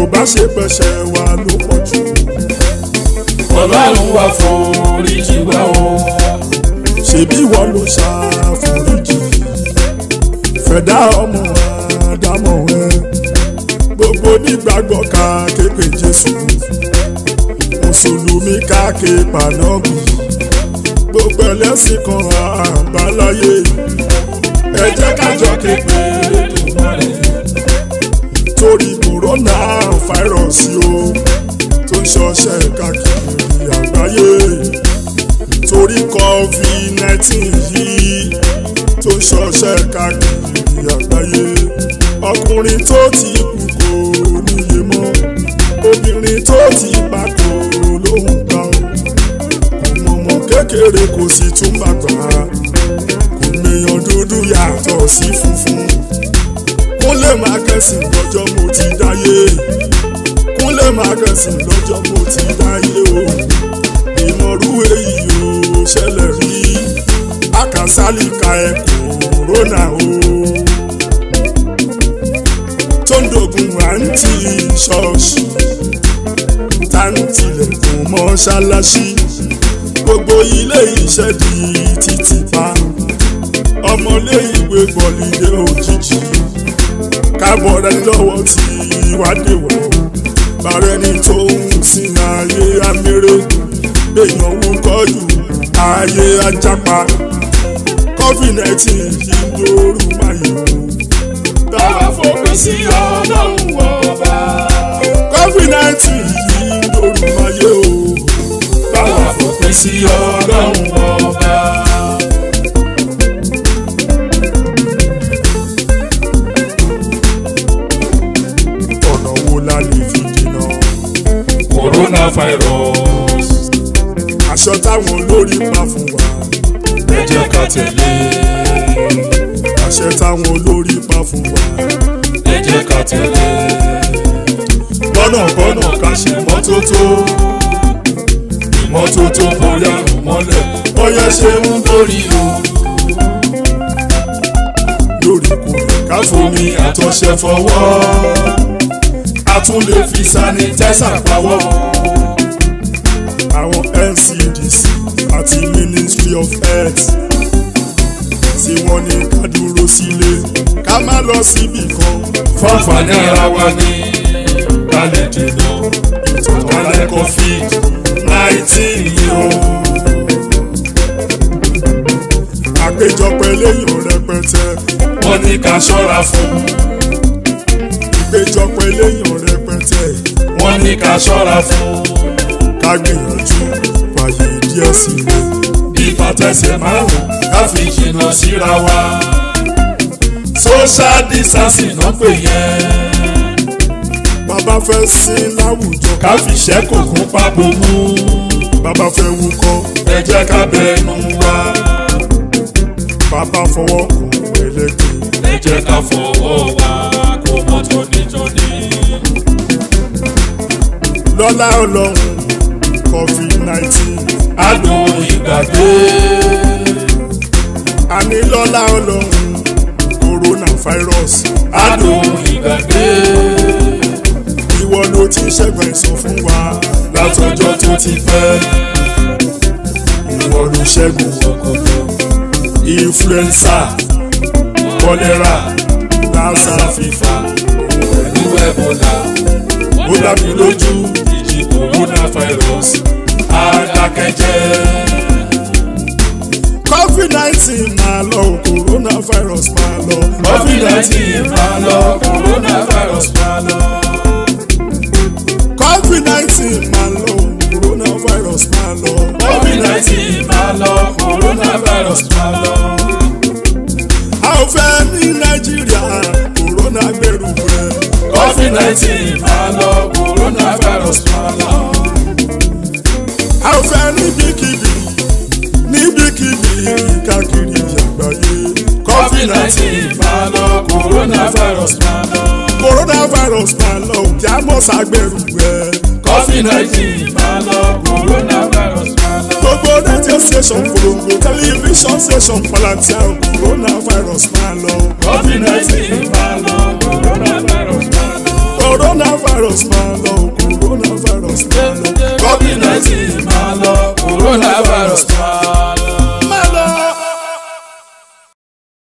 bá ṣe pẹ̀ṣẹ̀ wa ló pọ̀ jù ọlọ́run wá foríjì wá o. ṣebí wọ́n ló ṣàforíjì fẹ̀dá ọmọ àdámọ̀ ẹ gbogbo nígbàgbọ́ ká képe jésù mùsùlùmí ká ké pànọ́bì gbogbo ẹlẹ́sìn kan àbáláyé ẹ jẹ́ kájọ képe Èdùmàrè. torí kòrónà fáírọ̀sì o tó ń ṣọṣẹ́ káàkiri àgbáyé torí covid nineteen yìí tó ń ṣọṣẹ́ káàkiri àgbáyé ọkùnrin tó ti kú kò níye mọ́ obìnrin tó ti bá kò lóhùn ká o ọmọ kékeré kò sì tún bàgbà kò mèèyàn dúdú yàtọ̀ sí funfun kúnlẹ̀ máa kẹ́sìn lọ́jọ́ mo ti dáyé kúnlẹ̀ máa kẹ́sìn lọ́jọ́ mo ti dáyé o ìmọ̀rú èyí ò ṣẹlẹ̀ rí àkàsálìkà ẹ̀ kòrónà o tó ń dogun àǹtí ṣọ́ọ̀ṣì táǹtìlẹ̀kùn mọ́ṣáláṣí gbogbo ilé iṣẹ́ di títì pa ọmọlé ìwé gbọ̀lìdé òjijì kábọ̀ rẹ lọ́wọ́ tí ìwádìí wọ̀ bàrẹ́ ni tó ń sin ayé amẹ́rẹ́ èèyàn wú kọ́jú ayé ajápa covid nineteen yìí lóru máyò Báwa fòpin sí ọlọ́run ọba. covid nineteen yìí lóru máyò Báwa fòpin sí ọlọ́run ọba. ọ̀nà wo la lè fi dènà Coronavirus. aṣọ táwọn olórí pa fún wa Ẹ jẹ́ ká tẹ̀lé. àṣẹ táwọn olórí pa fún wa Ẹ jẹ́ ká tẹ̀lé. Gbọ́nàgbọ́nà ká ṣe mọ́tótó. Ìmọ́tótó borí àrùn mọ́lẹ̀. Bọ́yá ṣe ń borí o. lóòrèkóòrè ká Ká fomi àtọ̀ṣẹ fọwọ́. A tún lè fi sanitizer pawọ́. àwọn ncdc àti ministry of health tí wọ́n ní ká dúró sílé ká má lọ síbì kan Fọ́nfàní ara wa ní ká lè dènà ìtànkálẹ̀ covid nineteen yìí o. àpéjọpọ̀ eléyìí rẹpẹtẹ Wọ́n ní ká ṣọ́ra fún. ìpéjọpọ̀ eléyìí rẹpẹtẹ Wọ́n ní ká ṣọ́ra fún. ká gbìyànjú fàyè díẹ̀ sílẹ̀ ìfàtẹ̀sẹ̀ márùn ká fi jìnnà síra wa. social distancing náà pè yẹn. bàbá fẹ́ sí láwùjọ ká fi ṣẹ́kù kún pápó mú. bàbá fẹ́ wúkọ́ ẹ jẹ́ ká bẹnu wa. bàbá fọwọ́ kàn ẹlẹ́gbẹ̀ẹ́ ẹ jẹ́ ká fọwọ́ wa kó mọ́ tónítóní. lọ́lá ọlọ́run covid nineteen adùn ìgbàgbé. àní lọ́lá ọlọ́run coronavirus adùn ìgbàgbé. ìwọ ló ti ṣẹ́gun ẹ̀sán fún wa látọjọ́ tó ti pẹ́. ìwọ ló ṣẹ́gun òkòtò influenza kọ́lẹ́rà lassa lásà fífa pẹ̀lú ẹ̀bọ̀là. ó dá mi lójú ìjì coronavirus adákẹ́jẹ́. covid nineteen máa lọ coronavirus máa lọ covid nineteen máa lọ coronavirus máa lọ. covid nineteen máa lọ coronavirus máa lọ covid nineteen máa lọ coronavirus máa lọ. a ò fẹ́ ní nàìjíríà corona gbẹrù rẹ covid nineteen máa lọ coronavirus máa lọ. a ò fẹ́ níbikíbi níbikíbi káàkiri àgbáyé covid nineteen máa lọ coronavirus máa lọ. coronavirus máa lọ òkè àmọ́sà gbẹrù rẹ covid nineteen máa lọ coronavirus máa lọ. gbogbo radio station polongo television station palantir coronavirus máa lọ covid nineteen máa lọ coronavirus máa lọ. coronavirus. coronavirus máa lọ coronavirus máa lọ. covid nineteen máa lọ coronavirus máa